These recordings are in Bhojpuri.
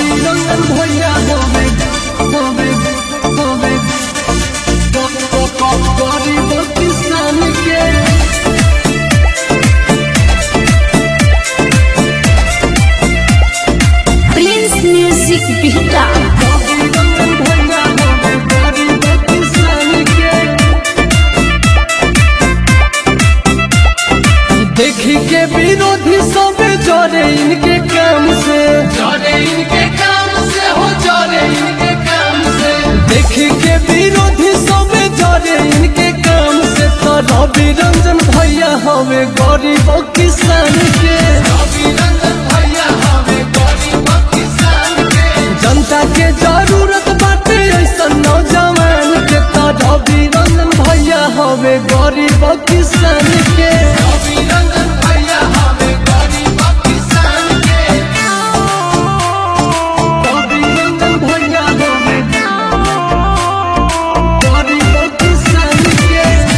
रवि रंजन भैया होवे होवे होवे गरीब किसान के प्रिंस म्यूजिक बिहटा रवि रंजन भैया होवे गरीब किसान के देखी के विरोधी सब जरे इनके काम से जरे इनके काम से हो जरे इनके काम से देखी के विरोधी सब जरे इनके काम से तो रवि रंजन भैया हवे गरीब किसान के रवि रंजन भैया हवे गरीब किसान के जनता के जरूरत बाटे ऐसा नौजवान के तो रवि रंजन भैया हवे गरीब किसान के रवि रंजन भैया हवे गरीब किसान के रवि रंजन भैया हवे गरीब किसान के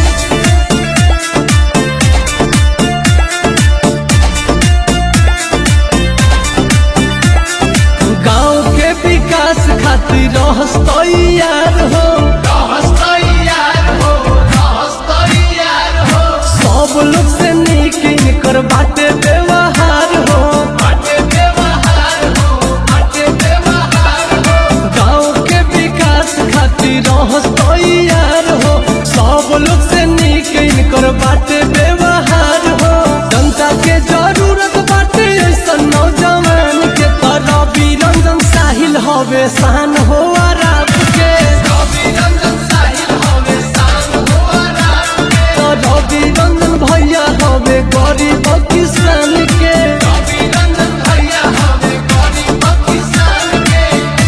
गांव के विकास खातिर रहस तैयार हो रहस तैयार हो रहस तैयार हो सब लोग से नीक इनकर बाटे व्यवहार हो बाटे व्यवहार हो बाटे व्यवहार हो गांव के विकास खातिर रहस तैयार हो सब लोग से नीक इनकर बाटे व्यवहार हो जनता के जरूरत बाटे ऐसा नौजवान के तरह रंजन साहिल हवे शान हो आराम के रवि रंजन साहिल हवे शान हो आराम के तो रवि रंजन भैया हवे गरीब किसान के रवि रंजन भैया हवे गरीब किसान के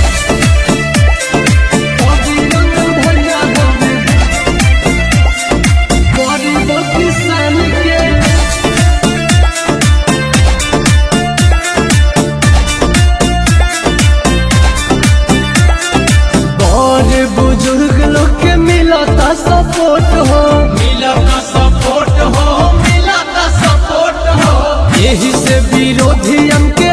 रवि रंजन भैया हवे गरीब किसान के बड़े बुजुर्ग लोग के मिलता सपोर्ट हो मिलता सपोर्ट हो मिलता सपोर्ट हो यही से विरोधी के